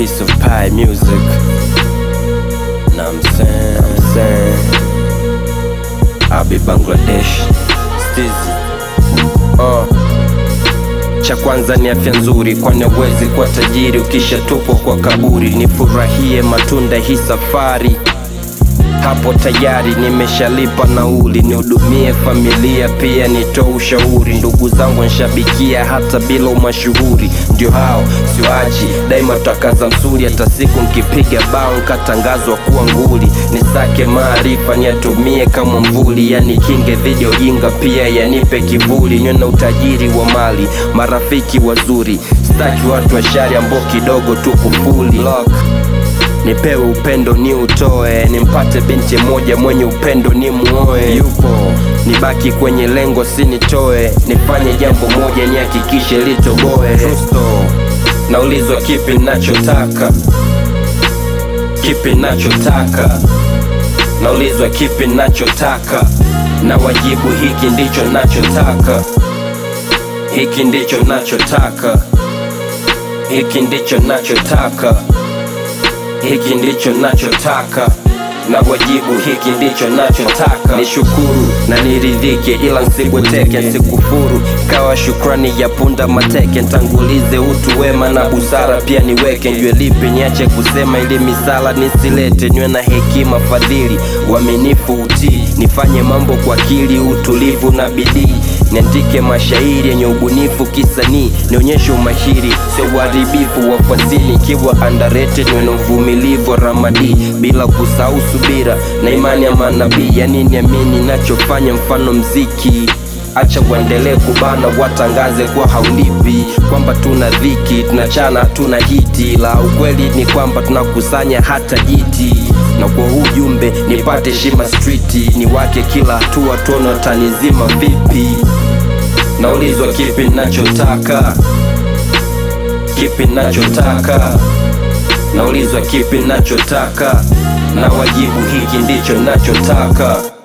piece of pie music. Know what I'm saying, I'm saying. I'll be Bangladesh. Stizi. Uh. Cha kwanza ni afya nzuri, kwani huwezi kuwa tajiri ukishatupwa kwa kaburi. Nifurahie matunda hii safari, hapo tayari nimeshalipa nauli, nihudumie familia pia nitoe ushauri. Ndugu zangu nshabikia hata bila umashuhuri, ndio hao siwachi daima, tutakaza msuri. Hata siku nkipiga bao nkatangazwa kuwa nguli, nisake maarifa niyatumie kama mvuli, yani kinge dhidi ya ujinga, pia yanipe kivuli, niwe na utajiri wa mali, marafiki wazuri, staki watu wa shari ambao kidogo tu kufuli Lock. Nipewe upendo ni utoe, nimpate binti moja mwenye upendo ni muoe. Yupo nibaki kwenye lengo, sinitoe, nifanye jambo moja nihakikishe litoboe. Rusto naulizwa kipi nachotaka, kipi nachotaka, naulizwa kipi nachotaka, na wajibu hiki ndicho nachotaka, hiki ndicho nachotaka, hiki ndicho nachotaka hiki ndicho nachotaka na wajibu hiki ndicho nachotaka nishukuru na niridhike ila nsibweteke nsikufuru kawa shukrani ya punda mateke ntangulize utu wema na busara pia niweke njwe lipi niache kusema ili misala nisilete nywe na hekima fadhili uaminifu utii nifanye mambo kwa akili utulivu na bidii niandike mashairi yenye ubunifu kisanii nionyeshe umahiri sio uharibifu wa fasili ikiwa underrated niwe na uvumilivu wa ramadi bila kusahau subira na imani ya manabii yani niamini nachofanya mfano mziki acha uendelee kubana watangaze kwa haulipi kwamba tuna dhiki tunachana tuna hiti la ukweli ni kwamba tunakusanya hata jiti na kwa huu jumbe nipate shima striti ni wake kila hatua tuone tanizima vipi naulizwa kipi nachotaka kipi nachotaka naulizwa kipi nachotaka na wajibu hiki ndicho nachotaka